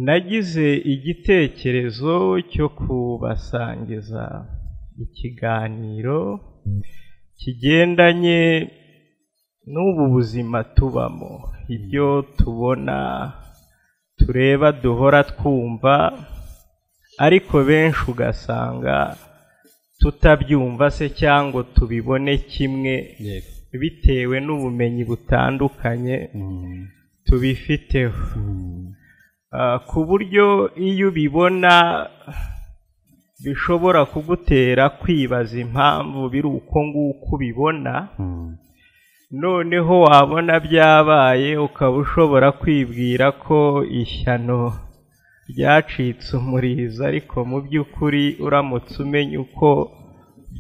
nagize igitekerezo cyo kubasangiza ikiganiro kigendanye n'ubu buzima tubamo ibyo tubona tureba duhora twumva ariko benshi ugasanga tutabyumva se cyangwa tubibone kimwe bitewe n'ubumenyi butandukanye tubifiteho ku buryo iyo ubibona bishobora kugutera kwibaza impamvu biri uko nguko ubibona noneho wabona byabaye ukaba ushobora kwibwira ko ishyano ryacitse umurizo ariko mu by'ukuri uramutse umenya uko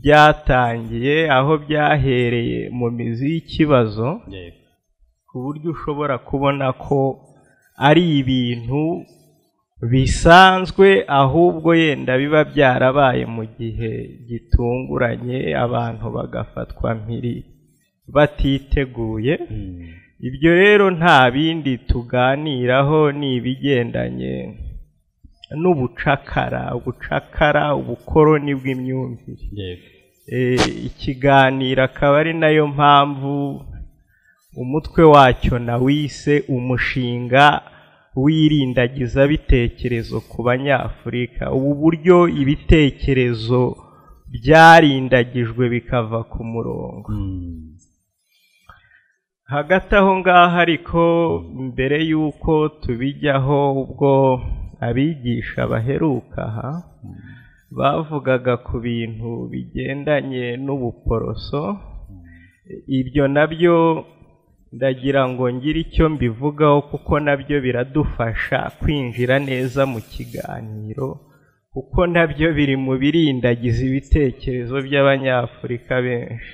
byatangiye aho byahereye mu mizi y'ikibazo ku buryo ushobora kubona ko ari ibintu bisanzwe ahubwo yenda biba byarabaye mu gihe gitunguranye abantu bagafatwa mpiri batiteguye ibyo rero nta bindi tuganiraho ni ibigendanye n'ubucakara ubucakara ubukoroni bw'imyumvire ikiganiro akaba ari nayo mpamvu umutwe wacyo nawise umushinga wirindagiza bitekerezo ku banyafurika ubu buryo ibitekerezo byarindagijwe bikava ku murongo hagati aho ngaho ariko mbere y'uko tubijyaho ubwo abigisha baheruka aha bavugaga ku bintu bigendanye n'ubuporoso ibyo nabyo ndagira ngo ngire icyo mbivugaho kuko nabyo biradufasha kwinjira neza mu kiganiro kuko nabyo biri mu birindagiza ibitekerezo by'abanyafurika benshi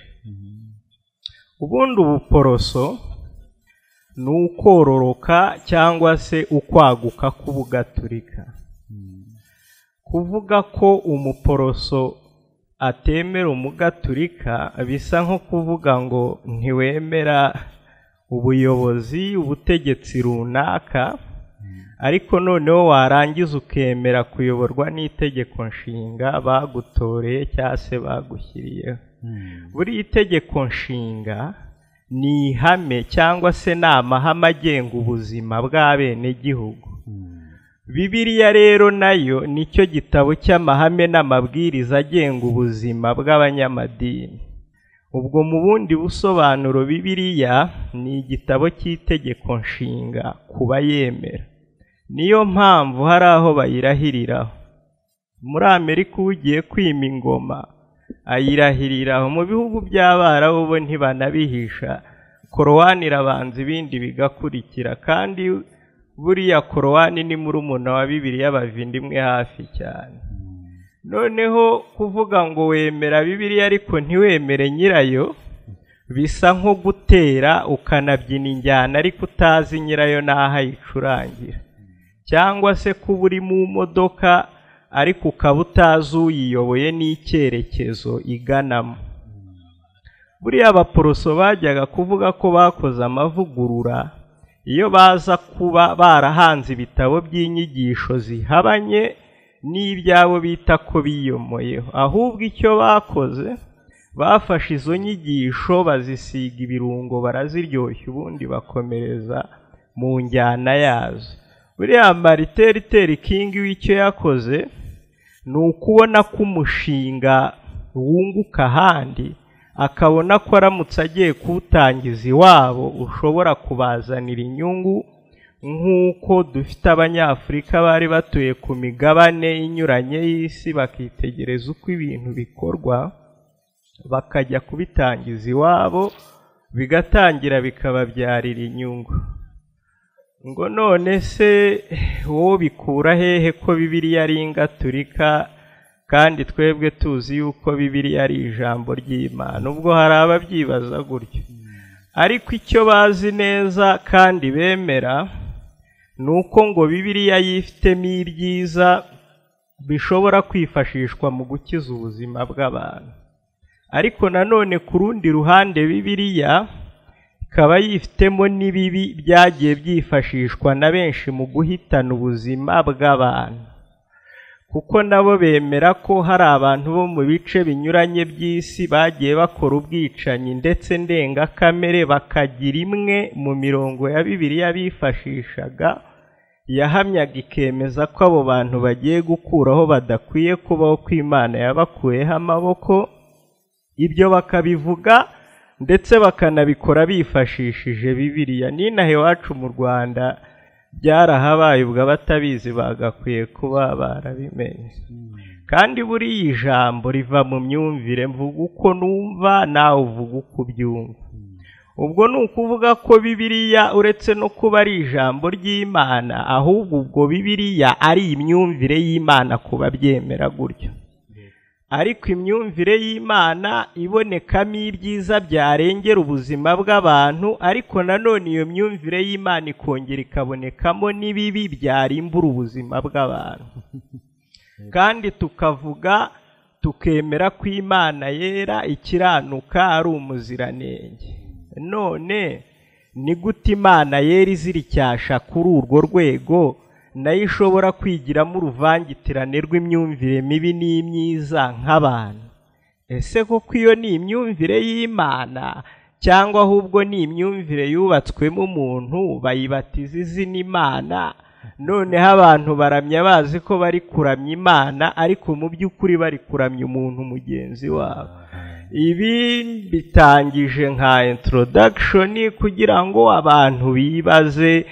ubundi ubuporoso ni ukororoka cyangwa se ukwaguka k'ubugaturika kuvuga ko umuporoso atemera umugaturika bisa nko kuvuga ngo ntiwemera ubuyobozi ubutegetsi runaka ariko noneho warangiza ukemera kuyoborwa n'itegeko nshinga bagutoreye cyangwa se bagushyiriyeho buri itegeko nshinga ni ihame cyangwa se ni amahame agenga ubuzima bw'abenegihugu bibiriya rero nayo nicyo gitabo cy'amahame n'amabwiriza agenga ubuzima bw'abanyamadini ubwo mu bundi busobanuro bibiriya ni igitabo cy'itegeko nshinga ku bayemera niyo mpamvu hari aho bayirahiriraho muri amerika ugiye kwima ingoma ayirahiriraho mu bihugu by'abarabu bo ntibanabihisha korowani irabanza ibindi bigakurikira kandi buriya korowani ni muri umuntu wa bibiriya bavindimwe hafi cyane noneho kuvuga ngo wemera bibiriya ariko ntiwemere nyirayo bisa nko gutera ukanabyina injyana ariko utazi nyirayo n'aho ayicurangira cyangwa se kuba uri mu modoka ariko ukaba utazi uyiyoboye n'icyerekezo iganamo buriya abaporoso bajyaga kuvuga ko bakoze amavugurura iyo baza kuba barahanze ibitabo by'inyigisho zihabanye n'ibyabo bita ko biyomoyeho ahubwo icyo bakoze bafashe izo nyigisho bazisiga ibirungo baraziryoshya ubundi bakomereza mu njyana yazo buriya mariteriteri kingi w'icyo yakoze ni ukubona ko umushinga wunguka ahandi akabona ko aramutse agiye kuwutangiza iwabo ushobora kubazanira inyungu nk'uko dufite abanyafurika bari batuye ku migabane inyuranye y'isi bakitegereza uko ibintu bikorwa bakajya kubitangiza iwabo bigatangira bikababyarira inyungu ngo none se wowe bikura hehe ko bibiriya ari ingaturika kandi twebwe tuzi yuko bibiriya ari ijambo ry'imana ubwo hari ababyibaza gutyo ariko icyo bazi neza kandi bemera ni uko ngo bibiriya yifitemo ibyiza bishobora kwifashishwa mu gukiza ubuzima bw'abantu ariko nanone ku rundi ruhande bibiriya ikaba yifitemo n'ibibi byagiye byifashishwa na benshi mu guhitana ubuzima bw'abantu kuko nabo bemera ko hari abantu bo mu bice binyuranye by'isi bagiye bakora ubwicanyi ndetse ndengakamere bakagira imwe mu mirongo ya bibiliya bifashishaga yahamyaga ikemeza ko abo bantu bagiye gukuraho badakwiye kubaho ko imana yabakuyeho amaboko ibyo bakabivuga ndetse bakanabikora bifashishije bibiliya n'inaha iwacu mu rwanda byarahabaye ubwo abatabizi bagakwiye kuba barabimenye kandi buriya ijambo riva mu myumvire mvuga uko numva nawe uvuga uko ubyumva ubwo ni ukuvuga ko bibiliya uretse no kuba ari ijambo ry'imana ahubwo ubwo bibiliya ari imyumvire y'imana ku babyemera gutyo ariko imyumvire y'imana ibonekamo ibyiza byarengera ubuzima bw'abantu ariko nanone iyo myumvire y'imana ikongera ikabonekamo n'ibibi byarimbura ubuzima bw'abantu kandi tukavuga tukemera ko imana yera ikiranuka ari umuziranenge none ni gute imana yera iziricyasha kuri urwo rwego nayo ishobora kwigiramo uruvangitirane rw'imyumvire mibi n'imyiza nk'abantu ese koko iyo ni imyumvire y'imana cyangwa ahubwo ni imyumvire yubatswemo umuntu bayibatiza izina imana noneho abantu baramya bazi ko bari kuramya imana ariko mu by'ukuri bari kuramya umuntu mugenzi wabo ibi bitangije nka introduction kugira ngo abantu bibaze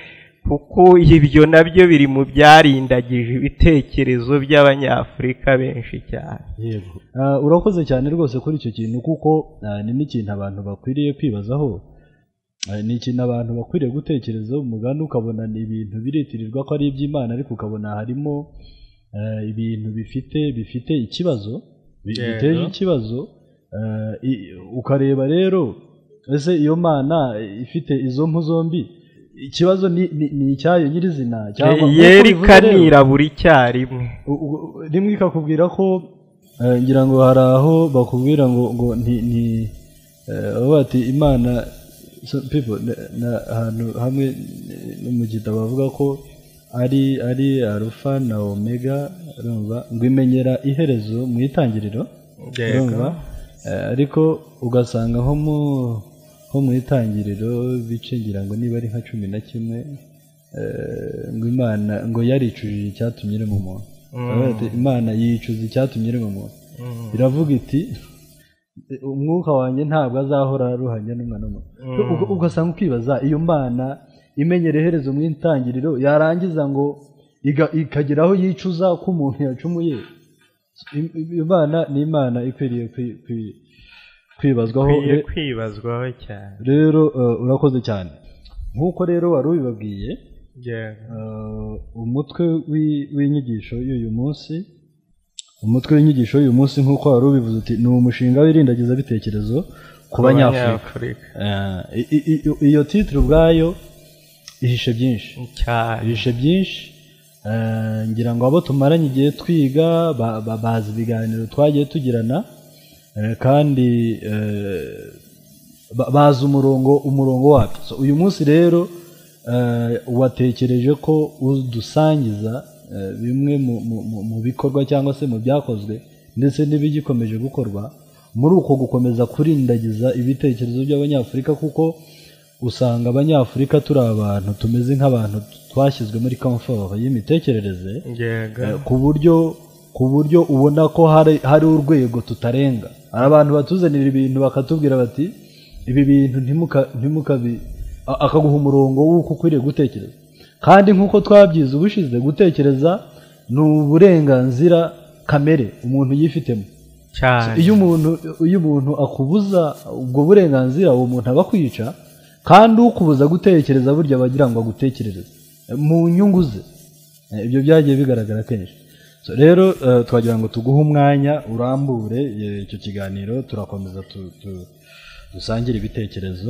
kuko ibyo nabyo biri mu byarindagije ibitekerezo by'abanyafurika benshi cyane yego urakoze cyane rwose kuri icyo kintu kuko ni n'ikintu abantu bakwiriye kwibazaho ni ikintu abantu bakwiriye gutekerezaho umugani ukabona ni ibintu biritirirwa ko ari iby'imana ariko ukabona harimo ibintu bifite bifite ikibazo biteje ikibazo ukareba rero ese iyo mana ifite izo mpu zombi ikibazo ni icyayo nyirizina yerikanira buri cyarimwe rimwe ikakubwira ko ngira ngo hari aho bakubwira ngo ngo ni bati imana ahantu hamwe no mu gitabo bavuga ko ari ari arufa na omega ngo imenyera iherezo mu itangiriro ariko ugasanga nko mu ho mu itangiriro bicingira ngo niba ari nka cumi na kimwe ngo imana ngo yaricujije icyatumye irema umuntu imana yicuza icyatumye irema umuntu iravuga iti umwuka wanjye ntabwo azahora aruhanya n'umwana w'umuntu ugasanga ukibaza iyo mana imenyera iherezo mu itangiriro yarangiza ngo ikagera aho yicuza ko umuntu yacumuye imana ni imana ikwiriye kwibazwaho kwibazwaho cyane rero urakoze cyane nk'uko rero wari ubibabwiye umutwe w'inyigisho y'uyu munsi umutwe w'inyigisho y'uyu munsi nk'uko wari ubivuze uti ni umushinga w'irindagizabitekerezo ku banyafurika iyo titire ubwayo ihishe byinshi ihishe byinshi ngira ngo abo tumaranye igihe twiga bazi ibiganiro twagiye tugirana kandi bazi umurongo umurongo wabyo uyu munsi rero watekereje ko udusangiza bimwe mu bikorwa cyangwa se mu byakozwe ndetse n'ibigikomeje gukorwa muri uko gukomeza kurindagiza ibitekerezo by'abanyafurika kuko usanga abanyafurika turi abantu tumeze nk'abantu twashyizwe muri komforo y'imitekerereze ku buryo ku buryo ubona ko hari urwego tutarenga hari abantu batuzanira ibintu bakatubwira bati ibi bintu ntimukabi akaguha umurongo w'uko ukwiriye gutekereza kandi nk'uko twabyize ubushize gutekereza ni uburenganzira kamere umuntu yifitemo iyo umuntu iyo umuntu akubuza ubwo burenganzira uwo muntu aba akwica kandi ukubuza gutekereza burya bagira ngo agutekerereze mu nyungu ze ibyo byagiye bigaragara kenshi rero twagira ngo tuguhe umwanya urambure icyo kiganiro turakomeza dusangire ibitekerezo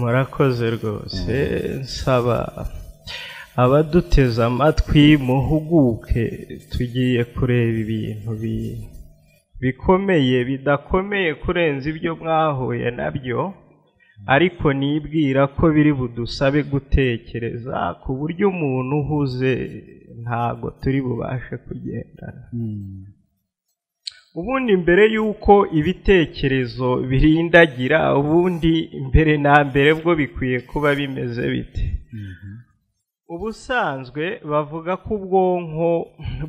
murakoze rwose nsaba abaduteze amatwi muhuguke tugiye kureba ibintu bikomeye bidakomeye kurenza ibyo mwahuye nabyo ariko nibwira ko biri budusabe gutekereza ku buryo umuntu uhuze ntabwo turi bubashe kugendana ubundi mbere y'uko ibitekerezo birindagira ubundi mbere na mbere bwo bikwiye kuba bimeze bite ubusanzwe bavuga ko ubwonko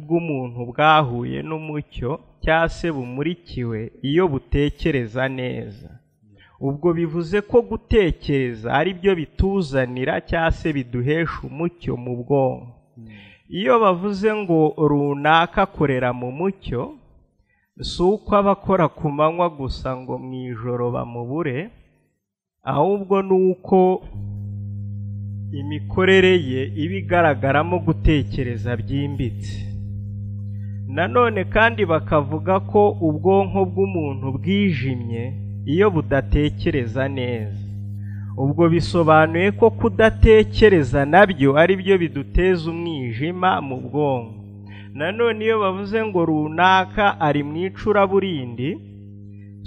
bw'umuntu bwahuye n'umucyo cyangwa se bumurikiwe iyo butekereza neza ubwo bivuze ko gutekereza ari byo bituzanira cyangwa se biduhesha umucyo mu bwonko iyo bavuze ngo runaka akorera mu mucyo si uko aba akora ku manywa gusa ngo mu ijoro bamubure ahubwo ni uko imikorere ye iba igaragaramo gutekereza byimbitse nanone kandi bakavuga ko ubwonko bw'umuntu bwijimye iyo budatekereza neza ubwo bisobanuye ko kudatekereza nabyo ari byo biduteza umwijima mu bwonko nanone iyo bavuze ngo runaka ari mu icuraburindi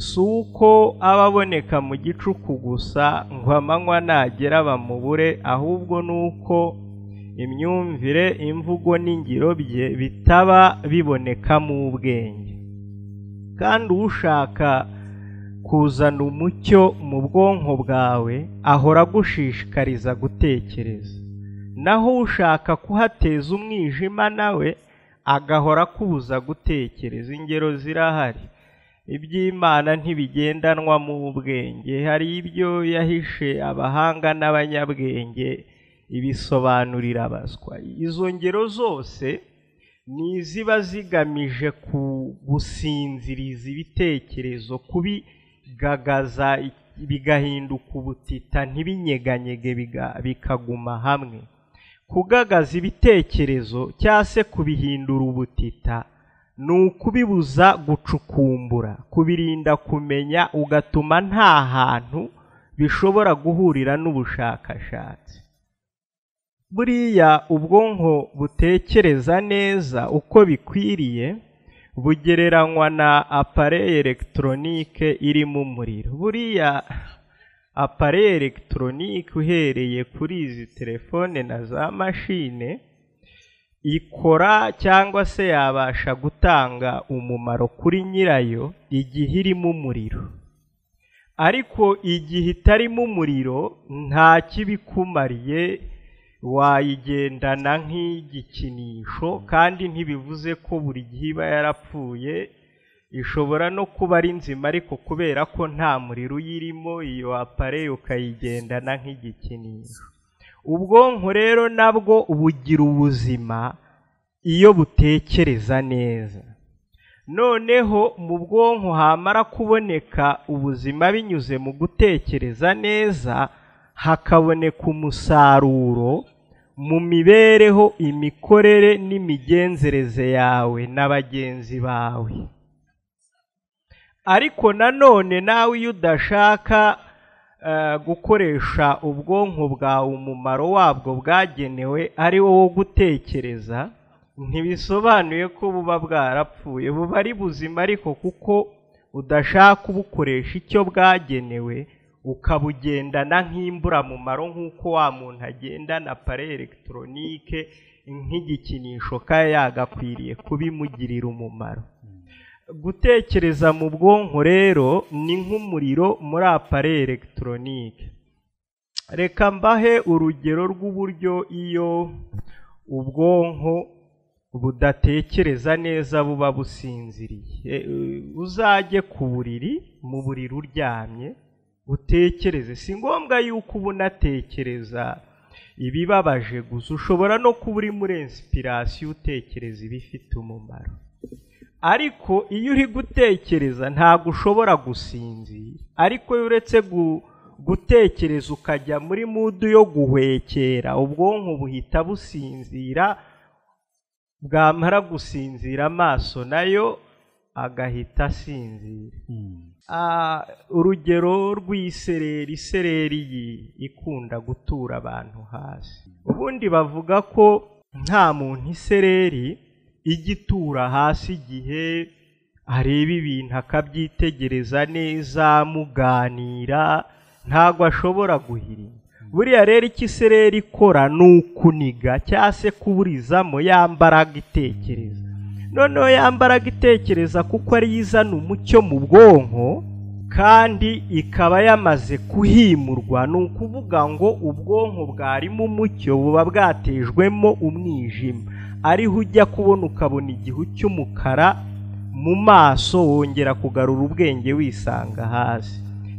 si uko aba aboneka mu gicuku gusa ngo amanywa nagera bamubure ahubwo ni uko imyumvire imvugo n'ingiro bye bitaba bibonekamo ubwenge kandi ushaka kuzana umucyo mu bwonko bwawe ahora agushishikariza gutekereza naho ushaka kuhateza umwijima nawe agahora akubuza gutekereza ingero zirahari iby'imana ntibigendanwa mu bwenge hari ibyo yahishe abahanga n'abanyabwenge ibisobanurira abaswa izo ngero zose ni iziba zigamije gusinziriza ibitekerezo kubi gagaza bigahinduka ubutita ntibinyeganyege bikaguma hamwe kugagaza ibitekerezo cyangwa se kubihindura ubutita ni ukubibuza gucukumbura kubirinda kumenya ugatuma nta hantu bishobora guhurira n'ubushakashatsi buriya ubwonko butekereza neza uko bikwiriye bugereranywa na apare elegitoronike irimo umuriro buriya apare elegitoronike uhereye kuri izi telefone na za mashine ikora cyangwa se yabasha gutanga umumaro kuri nyirayo igihe irimo umuriro ariko igihe itarimo umuriro nta kibi kumariye wayigendana nk'igikinisho kandi ntibivuze ko buri gihe iba yarapfuye ishobora no kuba ari nzima ariko kubera ko nta muriro uyirimo iyo apare ukayigendana nk'igikinisho ubwonko rero nabwo bugira ubuzima iyo butekereza neza noneho mu bwonko hamara kuboneka ubuzima binyuze mu gutekereza neza hakaboneka umusaruro mu mibereho imikorere n'imigenzereze yawe na bagenzi bawe ariko nanone nawe iyo udashaka gukoresha ubwonko bwawe umumaro wabwo bwagenewe ari wo gutekereza ntibisobanuye ko buba bwarapfuye buba ari buzima ariko kuko udashaka kubukoresha icyo bwagenewe ukabugendana nk'imburamumaro nk'uko wa muntu agendana pare elegitoronike nk'igikinisho kaya yagakwiriye kubimugirira umumaro gutekereza mu bwonko rero ni nk'umuriro muri apare elegitoronike reka mbahe urugero rw'uburyo iyo ubwonko budatekereza neza buba businziriye uzajye ku buriri mu buriri uryamye utekereze si ngombwa yuko uba unatekereza ibibabaje gusa ushobora no kuba uri muri insipirasiyo utekereza ibifite umumaro ariko iyo uri gutekereza ntabwo ushobora gusinzira ariko iyo uretse gutekereza ukajya muri mudu yo guhwekera ubwonko buhita businzira bwamara gusinzira amaso nayo agahita asinzira urugero rw'isereri isereri ikunda gutura abantu hasi ubundi bavuga ko nta muntu isereri ijya itura hasi igihe areba ibintu akabyitegereza neza muganira ntabwo ashobora guhirimba buriya rero icyo isereri ikora ni ukuniga cyangwa se kuburizamo ya mbaraga itekereza noneho ya mbaraga itekereza kuko ariyo izana umucyo mu bwonko kandi ikaba yamaze kuhimurwa ni ukuvuga ngo ubwonko bwarimo umucyo buba bwatejwemo umwijima ariho ujya kubona ukabona igihu cy'umukara mu maso wongera kugarura ubwenge wisanga hasi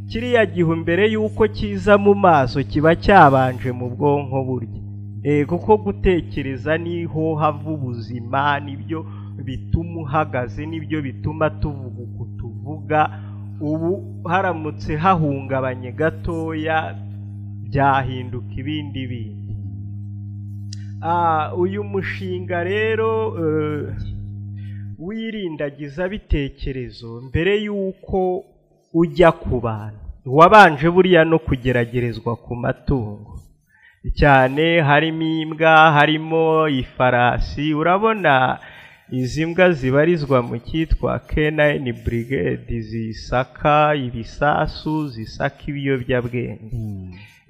kiriya gihe mbere y'uko kiza mu maso kiba cyabanje mu bwonko burya kuko gutekereza niho hava ubuzima nibyo bituma uhagaze nibyo bituma tuvuga uko tuvuga ubu haramutse hahungabanye gatoya byahinduka ibindi bindi uyu mushinga rero wirindagiza bitekerezo mbere y'uko ujya ku bantu wabanje buriya no kugeragerezwa ku matungo cyane harimo imbwa harimo ifarasi urabona izi mbwa zibarizwa mu cyitwa kenayini burigedi zisaka ibisasu zisaka ibiyobyabwenge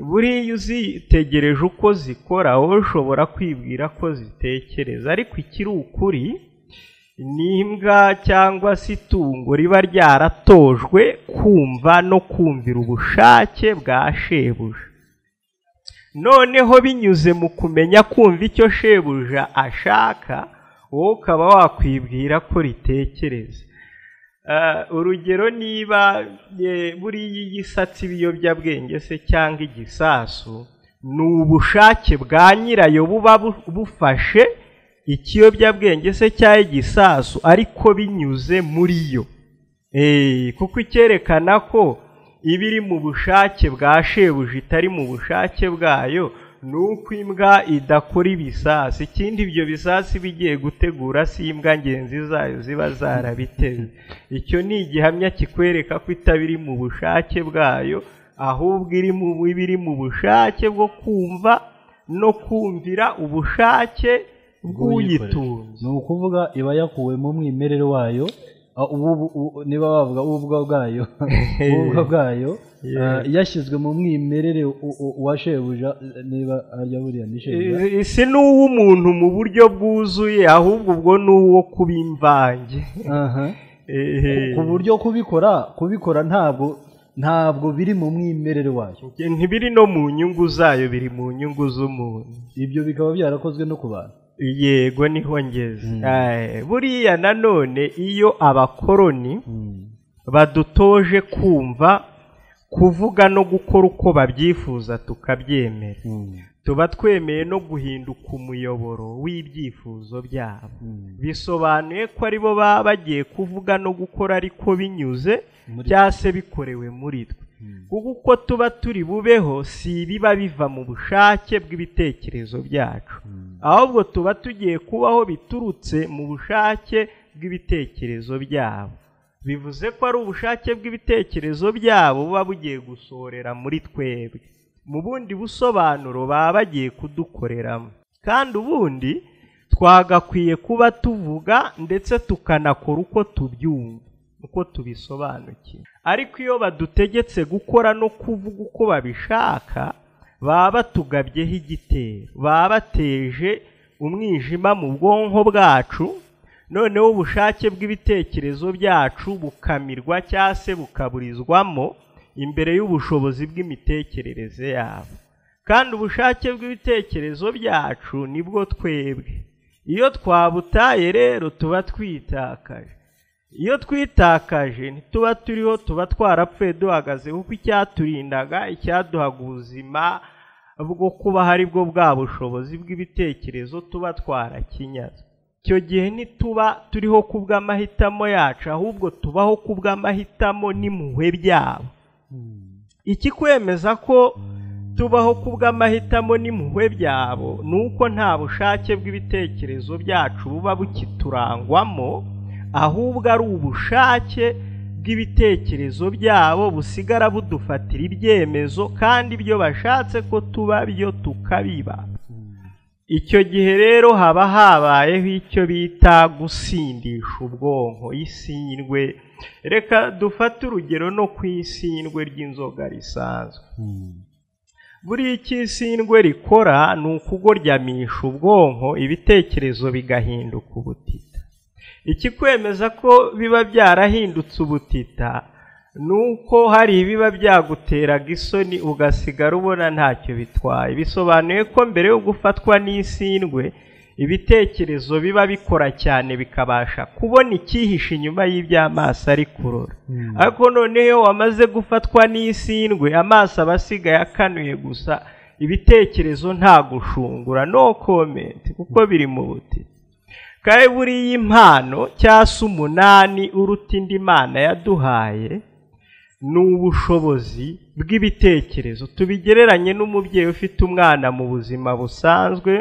buriya uzitegereje uko zikora wowe ushobora kwibwira ko zitekereza ariko ikiri ukuri ni imbwa cyangwa se itungo riba ryaratojwe kumva no kumvira ubushake bwa shebuja noneho binyuze mu kumenya kumva icyo shebuja ashaka wowe ukaba wakwibwira ko ritekereza urugero niba buriya iyo isatse ibiyobyabwenge se cyangwa igisasu ni ubushake bwa nyirayo buba bufashe ikiyobyabwenge se cyangwa igisasu ariko binyuze muri yo kuko icyerekana ko iba iri mu bushake bwa shebuja itari mu bushake bwayo ni uko imbwa idakora ibisasu ikindi ibyo bisasu iba igiye gutegura si imbwa ngenzi zayo ziba zarabiteze icyo ni igihamya kikwereka ko itaba iri mu bushake bwayo ahubwo iba iri mu bushake bwo kumva no kumvira ubushake bw'uyitunze ni ukuvuga iba yakuwe mu mwimerere wayo niba bavuga ubwo bwayo ubwo bwayo yashyizwe mu mwimerere wa shebuja niba arya buriya ni shebuja si n'uw'umuntu mu buryo bwuzuye ahubwo ubwo ni uwo kuba imvange ku buryo kubikora kubikora ntabwo ntabwo biri mu mwimerere wayo ntibiri no mu nyungu zayo biri mu nyungu z'umuntu ibyo bikaba byarakozwe no ku bantu yego niho ngeze buriya nanone iyo abakoroni badutoje kumva kuvuga no gukora uko babyifuza tukabyemera tuba twemeye no guhinduka umuyoboro w'ibyifuzo byabo bisobanuye ko aribo baba bagiye kuvuga no gukora ariko binyuze cyangwa se bikorewe muri twe kuko uko tuba turi bubeho si ibiba biva mu bushake bw'ibitekerezo byacu ahubwo tuba tugiye kubaho biturutse mu bushake bw'ibitekerezo byabo bivuze ko ari ubushake bw'ibitekerezo byabo buba bugiye gusorera muri twebwe mu bundi busobanuro baba bagiye kudukoreramo kandi ubundi twagakwiye kuba tuvuga ndetse tukanakora uko tubyumva uko tubisobanukiwe ariko iyo badutegetse gukora no kuvuga uko babishaka baba batugabyeho igitero baba bateje umwijima mu bwonko bwacu noneho ubushake bw'ibitekerezo byacu bukamirwa cyangwa se bukaburizwamo imbere y'ubushobozi bw'imitekerereze yabo kandi ubushake bw'ibitekerezo byacu nibwo twebwe iyo twabutaye rero tuba twitakaje iyo twitakaje ntituba turiho tuba twarapfuye duhagaze kuko icyaturindaga icyaduhaga ubuzima bwo kuba hari bwo bwa bushobozi bw'ibitekerezo tuba twarakinyaze icyo gihe ntituba turiho kubw'amahitamo yacu ahubwo tubaho kubw'amahitamo n'impuhwe byabo ikikwemeza ko tubaho ku bw'amahitamo n'impuhwe byabo ni uko nta bushake bw'ibitekerezo byacu buba bukiturangwamo ahubwo ari ubushake bw'ibitekerezo byabo busigara budufatira ibyemezo kandi ibyo bashatse ko tuba byo tukabiba icyo gihe rero haba habayeho icyo bita gusindisha ubwonko isindwe reka dufate urugero no ku isindwe ry'inzoga risanzwe buriya icyo isindwe rikora ni ukugoryamisha ubwonko ibitekerezo bigahinduka ubutita ikikwemeza ko biba byarahindutse ubutita ni uko hari ibiba byaguteraga isoni ugasigara ubona ntacyo bitwaye bisobanuye ko mbere yo gufatwa n'isindwe ibitekerezo biba bikora cyane bikabasha kubona icyihishe inyuma y'iby'amaso ari kurora ariko noneho iyo wamaze gufatwa n'isindwe amaso aba asigaye akanuye gusa ibitekerezo nta gushungura no komenti kuko biri mu buti kandi buriya impano cyangwa umunani uruta indi mana yaduhaye ni ubushobozi bw'ibitekerezo tubigereranye n'umubyeyi ufite umwana mu buzima busanzwe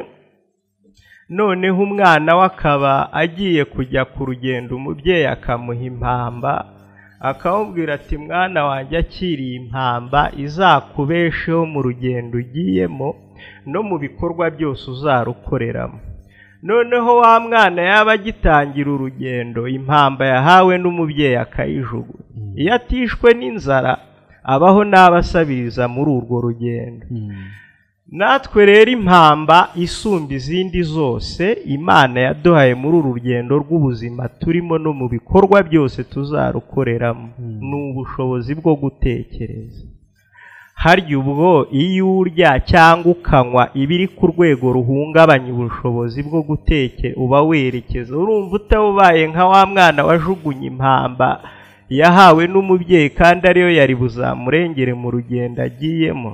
noneho umwana we akaba agiye kujya ku rugendo umubyeyi akamuha impamba akamubwira ati mwana wanjye akiriye impamba izakubesheho mu rugendo ugiyemo no mu bikorwa byose uzarukoreramo noneho wa mwana yaba agitangira urugendo impamba yahawe n'umubyeyi akayijugunya iyo atishwe n'inzara abaho n'abasabiriza muri urwo rugendo natwe rero impamba isumba izindi zose imana yaduhaye muri uru rugendo rw'ubuzima turimo no mu bikorwa byose tuzarukoreramo ni ubushobozi bwo gutekereza harya ubwo iyo urya cyangwa ukanywa ibiri ku rwego ruhungabanya ubushobozi bwo gutekera uba werekeza urumva utawubaye nka wa mwana wajugunye impamba yahawe n'umubyeyi kandi ariyo yari buzamurengere mu rugendo agiyemo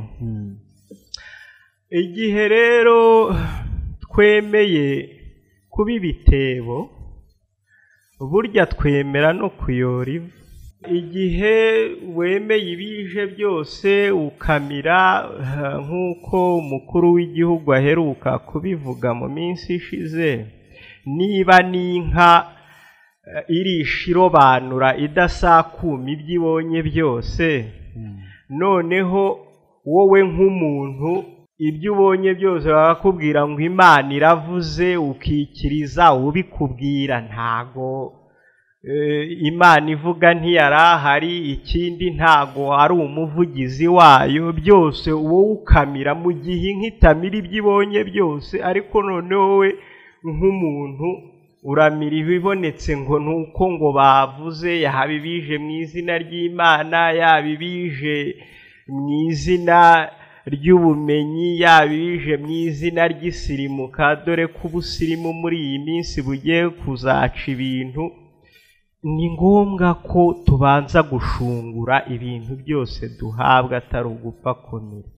igihe rero twemeye kuba ibitebo burya twemera no kuyora ivu igihe wemeye ibije byose ukamira nk'uko umukuru w'igihugu aheruka kubivuga mu minsi ishize niba n'inka irisha irobanura idasakuma ibyo ibonye byose noneho wowe nk'umuntu ibyo ubonye byose bakakubwira ngo imana iravuze ukikiriza ubikubwira ntago imana ivuga ntiyarahari ikindi ntago ari umuvugizi wayo byose wowe ukamira mu gihe inka itamira ibyo ibonye byose ariko noneho we nk'umuntu uramira ibibonetse ngo ni uko ngo bavuze yaba ibije mu izina ry'imana yaba ibije mu izina ry'ubumenyi yaba ibije mu izina ry'isirimuka dore ko ubusirimu muri iyi minsi bugiye kuzaca ibintu ni ngombwa ko tubanza gushungura ibintu byose duhabwa atari ugupfa komera